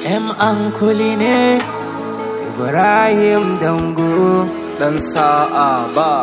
'yan ankuli ne Ibrahim Dango dan sa'a ba.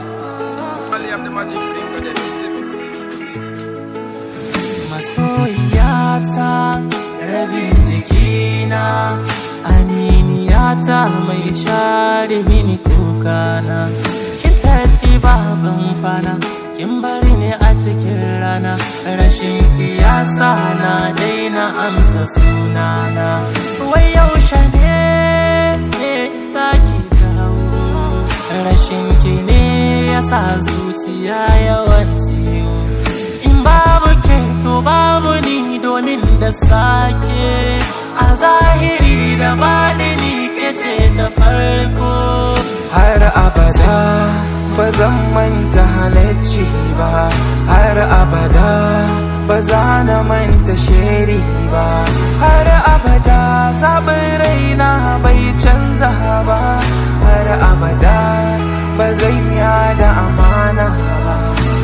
masoyiyata rabin jikina aminiyata mai share mini kukana kin tafi babin fana kin bari ne a cikin rana rashin kiyasa na daina amsa sunana wai yaushe ne zaki dawo rashin ki ne yasa zuciya yawan ciwo in babu ke to babu ni domin da sake a zahiri da baɗini ke ce ta farko Har abada ba zan manta halacci ba, har abada ba za na manta sheri ba, har abada zaɓin raina bai canza ba, har abada ba zan yada amana ba.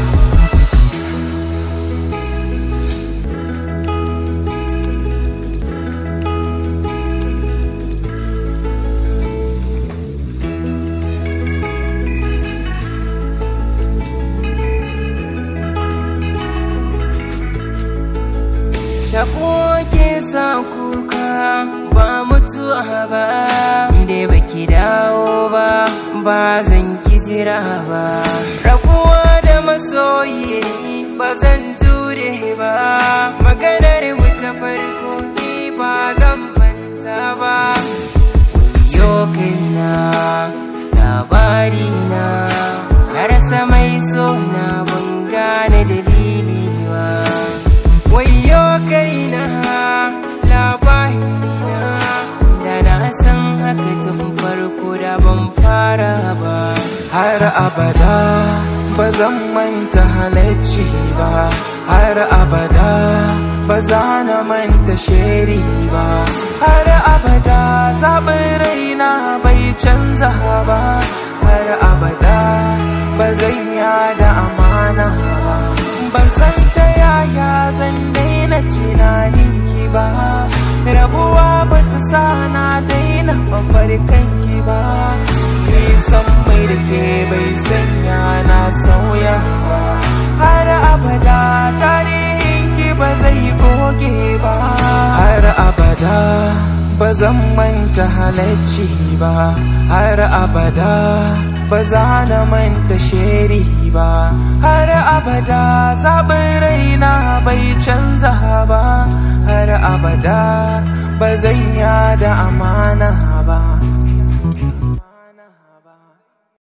Shako ke sa kuka ba mutuwa ba, inda baki dawo ba, ba zan ki jira ba. Rabuwa da masoyi ba zan jure ba, maganar mu ta farko ni ba zan manta ba. Yo kaina labari na, na rasa mai so na ban gane dalili ba. wayo kaina labarina da na san haka tun farko da ban fara ba har abada ba zan manta halacci ba har abada ba za na manta sheri ba har abada zaɓin raina bai canza ba har abada ba zan yada amana ba ban san ta yaya zan daina tunanin ki ba rabuwa ba ta sa na daina mafarkan ki ba nisan mai da ke bai sanya na sauya ba har abada tarihin ki ba zai goge ba har abada ba zan manta halacci ba har abada ba za na manta sheri ba har abada zaɓin raina bai canza ba har abada ba zan yada amma